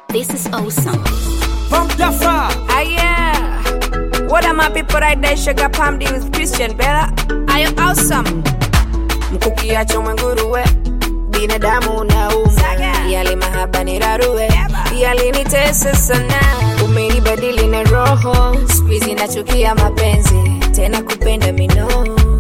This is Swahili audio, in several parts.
This is awesome. Pump Jaffa. Ah, yeah. What are my people right there? Sugar Palm D with Christian Bella. Are you awesome? Mkukiacho mwenguruwe binadamu unauma, yale mahaba ni rarue, yalinitesa sana, umenibadili na roho, squeeze nachukia mapenzi tena kupenda mino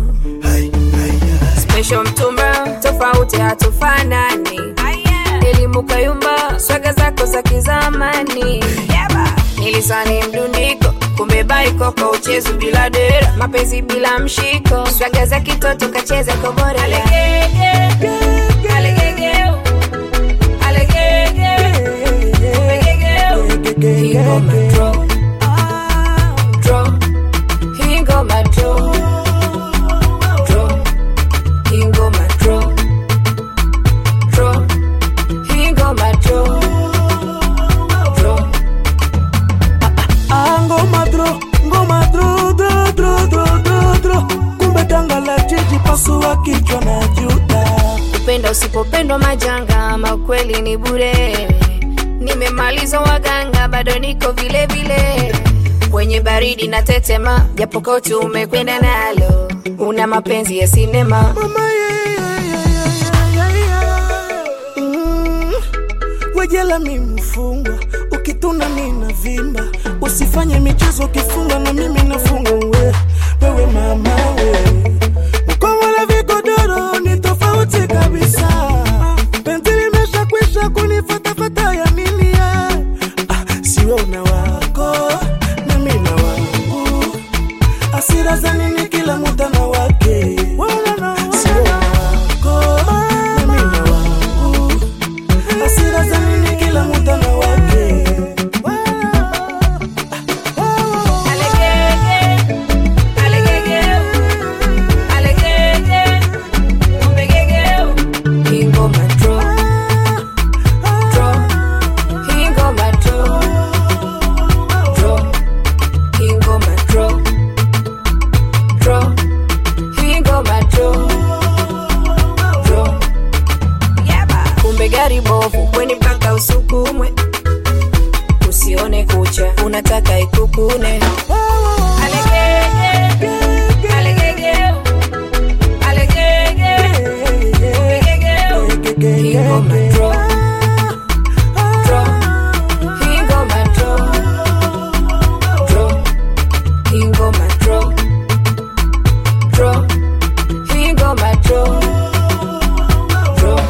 special mtumba tofauti hatufanani elimu kayumba swaga zako za kizamani nilisani mdundiko kumbe baiko kwa uchezu bila dera mapenzi bila mshiko swaga za kitoto kacheza kobore Alegege, alegege, alegege, umegege. Hii ngoma draw, draw. Hii ngoma draw, draw. Hii ngoma draw, draw. Hii ngoma draw, draw. Ah, ngoma dro, ngoma dro, dro, dro, dro, dro, dro. Kumbe tanga la jiji pasua kichwa na juta. kupenda usipopendwa majanga ama kweli ni bure nimemaliza waganga bado niko vile vile kwenye baridi na tetema japo koti umekwenda nalo una mapenzi ya sinema Mama, yeah, yeah, yeah, yeah, yeah, yeah. Mm, wejela mi mfungwa ukituna nina vimba usifanye michezo ukifunga na mimi nafunga we wewe mama we mkomola vigodoro ni tofauti kabisa penzi limesha kwisha kunifatafata ya nini ya ah, siwe una wako na mi na wangu asira za nini kila muda na wake Siwe na wako na mi na wangu asira za nini kila muda na wake Alegege, alegege, alegege, umegege. Hii ngoma draw, draw. Hii ngoma draw, draw. Hii ngoma draw, draw. Hii ngoma draw, draw. Kumbe gari bovu kweni mpaka usukumwe usione kucha unataka ikukune Alegege, alegege, alegege, umegege. Hii ngoma draw, draw. Hii ngoma draw, draw. Hii ngoma draw, draw. Hii ngoma draw, draw.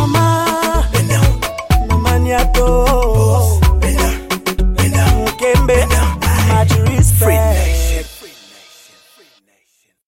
mama mama niato mkembe